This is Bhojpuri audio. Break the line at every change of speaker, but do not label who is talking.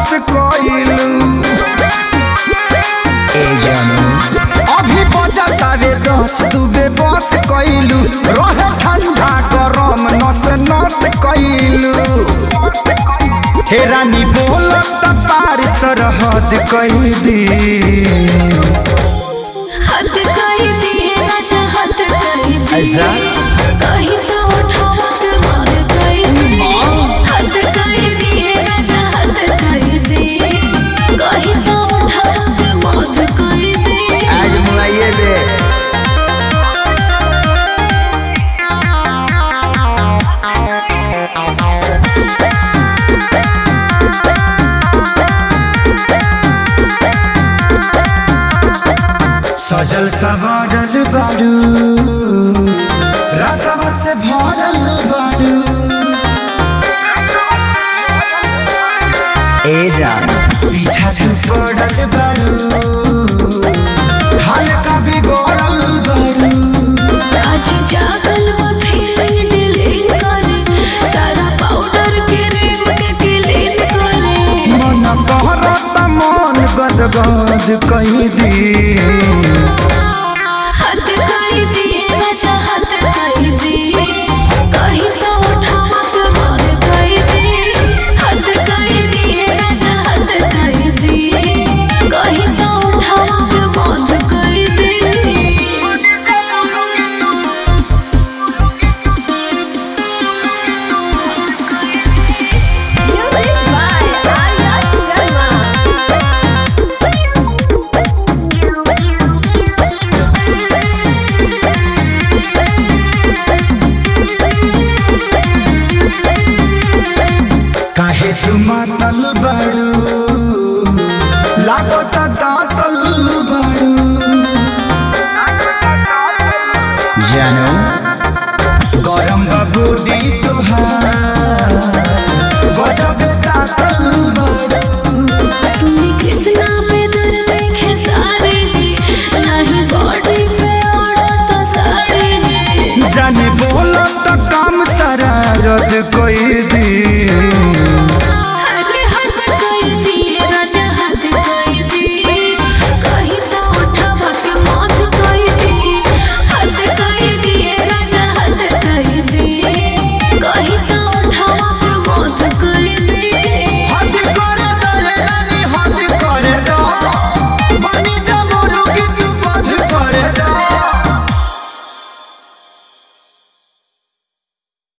बस कइलू ए जानू अभी बजता रे दस दुबे बस कइलू रहे ठंडा गरम नस नस कइलू हे रानी बोलत पार सरहद कई दी
हद कर दिए राजा हद कर दिए
ऐसा?
कहीं तो उठावा के मार कर दिए हद कर दिए राजा हद कर दिए कहीं तो उठावा के मार कर दिए
आज मुआइए दे सजल सवारल बारू रसव से भरल बारू ए जा पीछा से पड़ल बारू हल्का बिगड़ल बारू
आज जागल वो फीलिंग डिलीट करे सारा पाउडर के रेम के क्लीन करे
मन कहरत मन गदगद कही दी
हद कर दिए राजा हद कर दिए कहीं तो उठावा के मार कर दिए हद कर दिए राजा हद कर दिए कहीं तो उठावा के मार कर दिए
Music by Arya Sharma.
काहे तू मातल बारू लागत दातल बारू